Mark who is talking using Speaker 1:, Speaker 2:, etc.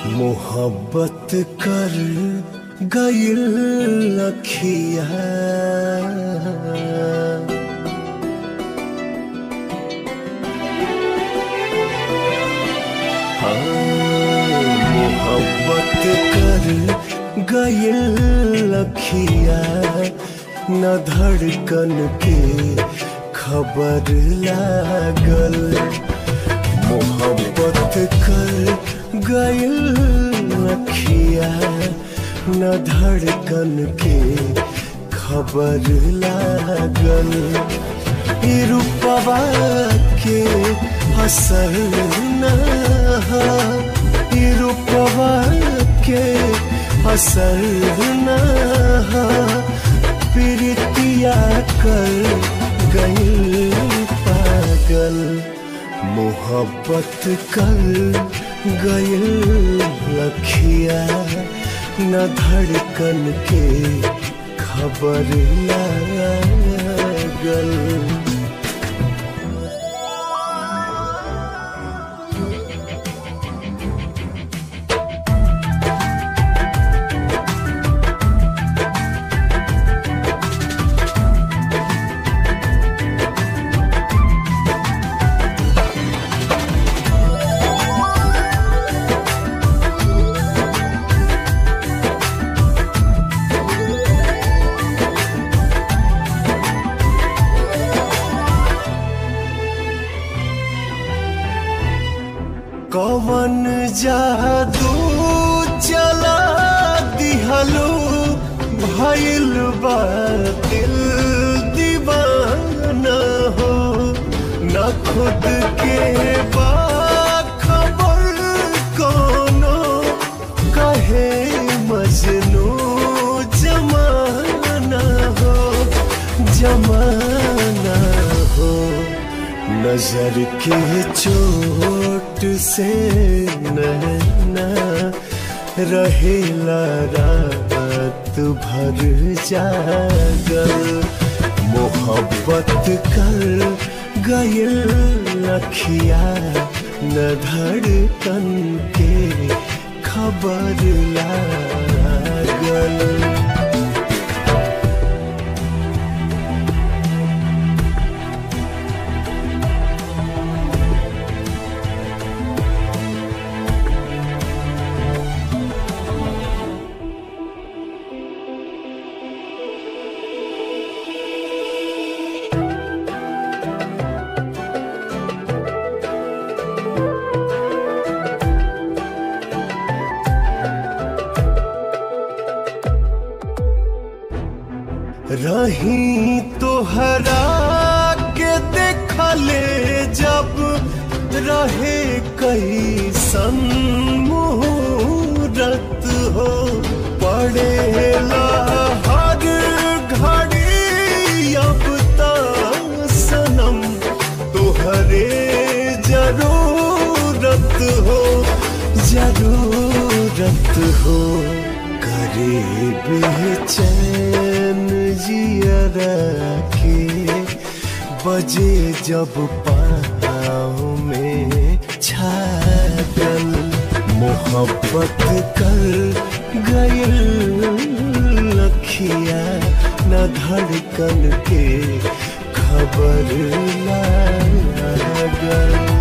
Speaker 1: मोहब्बत कर गइल लखिया मोहब्बत कर गइल लखिया न धड़कन के खबर लागल मोहब्बत कर गइल लखिया न धड़कन के खबर लागल ई रूपवा के असर न हा, ई रूपवा के असर न हा, प्रीतिया कर गइल पागल मोहब्बत कर गइल लखिया न धड़कन के खबर लागल कवन जादू चला दिहलो भइल बा दिल दीवाना हो न खुद के बा खबर कोनो कहे मजनू जमाना हो जमाना हो नजर के चोट से नैना रहेला रात भर जागल मोहब्बत कर गइल लखिया न धड़कन के खबर लागल रही तोहरा के देखले जब रहे कई मुहूर्त हो पड़ेला हर घड़ी अब ता सनम तोहरे जरूरत हो जरूरत हो करे बेचैन जियरा के बजे जब पाँव में छागल मोहब्बत कर गइल लखिया न धड़कन के खबर लागल